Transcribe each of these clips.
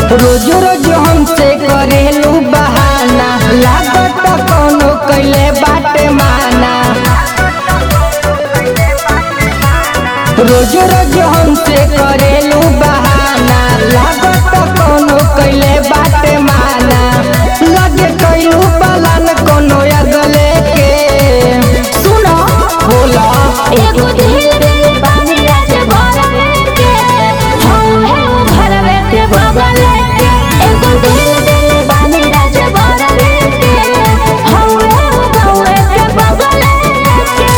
रोज रोज हमसे करेलू बहाना लागत कोनो कैले बाटे माना रोज रोज हमसे करेलू बहाना लागत कोनो कैले बाटे माना लगे कैलू पलान कोनो अगले के सुनो बोला एगो दिल दिल बानी राज भरवे के हम है वो भरवे के बगल के एगो दिल दिल बानी राज भरवे के हम है वो गौए के बगल के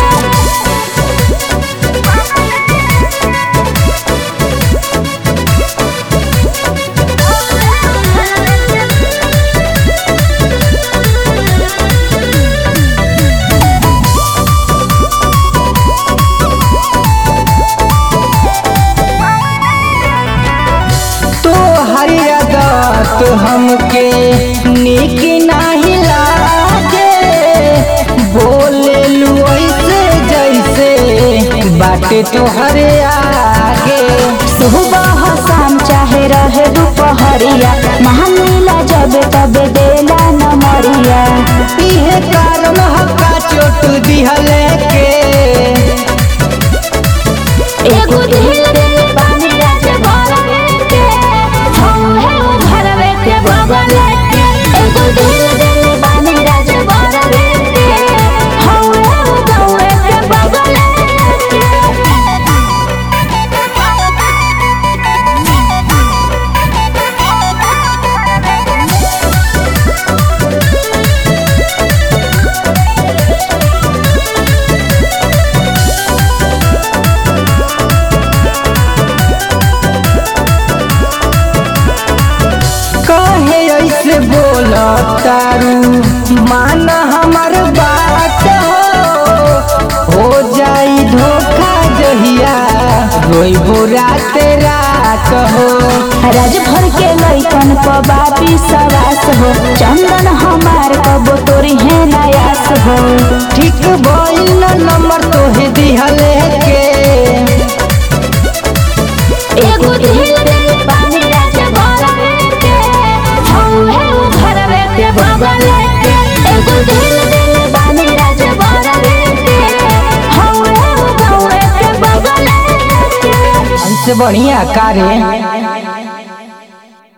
तो हरी आदत हमके निक नाही लागे बोले लू ऐसे जैसे बाटे तोहरे आगे सुबह शाम चाहे रहे दोपहरिया महानीला जब तब देला न मरिया इहे कारण हक्का चोट दिहले के एगो दिल दिल बानी राज भरवे के हम है वो भरवे के बगल के एगो दिल दिल बानी राज भरवे के हम है वो गौए के बगल कहे ऐसे बोल तारू माना हमर बात हो हो जाई धोखा जहिया रोइबो रात रात हो राज भर के लइकन क बापी सवास हो चंदन हमार कबो तोरी है नयास हो ठीक भइल न नंबर तोहे दिहले के एगो दिल दिल बानी राज भरवे के हम है वो भरवे के बगल के एगो दिल दिल बानी राज भरवे के हम है वो गौए के बगल के हमसे बढ़िया कारे